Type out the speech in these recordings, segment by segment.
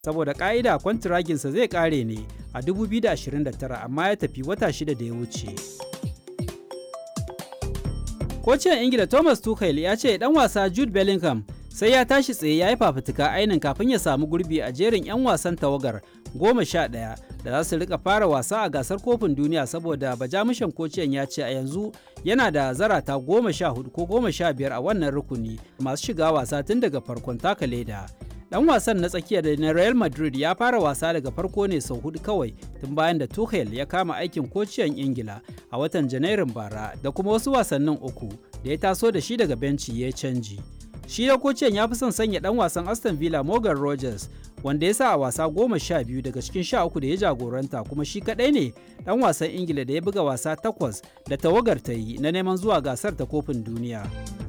saboda ƙa'ida kwantiraginsa zai ƙare ne a 2029 amma ya tafi wata shida da ya wuce. Kocin Ingila Thomas Tuchel ya ce dan wasa Jude Bellingham sai ya tashi tsaye ya yi fafutuka ainin kafin ya samu gurbi a jerin 'yan wasan tawagar goma sha ɗaya da za su rika fara wasa a gasar kofin duniya saboda bajamushan kociyan ya ce a yanzu yana da zarata goma sha hudu ko goma sha biyar a wannan rukuni masu shiga wasa tun daga farkon taka leda. Dan wasan na tsakiya da na Real Madrid ya fara wasa daga farko ne sau hudu kawai tun bayan da Tuchel ya kama aikin kociyan Ingila a watan Janairun bara da kuma wasu wasannin uku da ya taso da shi daga benci ya canji. Shi da kociyan ya fi son sanya dan wasan Aston Villa Morgan Rogers wanda ya sa a wasa goma sha biyu daga cikin sha uku da ya jagoranta kuma shi kadai ne dan wasan Ingila da ya buga wasa takwas da tawagar ta yi na neman zuwa gasar ta kofin duniya.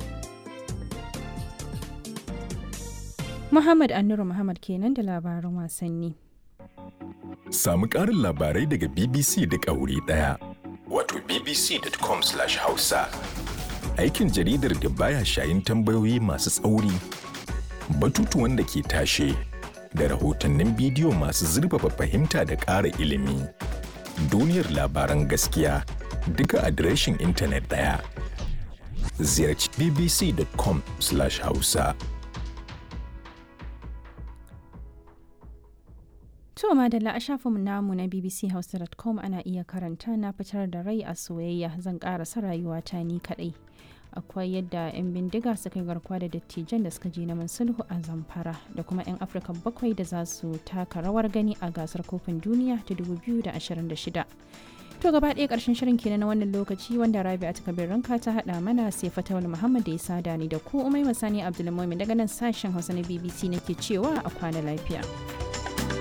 Muhammad Annuru Muhammad kenan da labaran wasanni. Samu ƙarin labarai daga BBC da ƙauri ɗaya. Wato bbc.com/hausa. Aikin jaridar da baya shayin tambayoyi masu tsauri, batutuwan da ke tashe, da rahotannin bidiyo masu zurfafa fahimta da ƙara ilimi. Duniyar labaran gaskiya duka adireshin intanet ɗaya. Ziyarci bbc.com/hausa. To madalla a shafinmu namu na bbchausa.com ana iya karanta na fitar da rai a soyayya zan karasa rayuwata ni kadai. Akwai yadda 'yan bindiga suka yi garkuwa da dattijan da suka je neman sulhu a zamfara da kuma 'yan Afirka bakwai da za su taka rawar gani a gasar kofin duniya ta 2026. To gaba ɗaya ƙarshen shirin kenan na wannan lokaci wanda Rabi a takabir ranka ta haɗa mana sai Fatawul Muhammad da ya sada ni da ku Umai Masani Abdulmumin daga nan sashen Hausa na BBC nake cewa a kwana lafiya.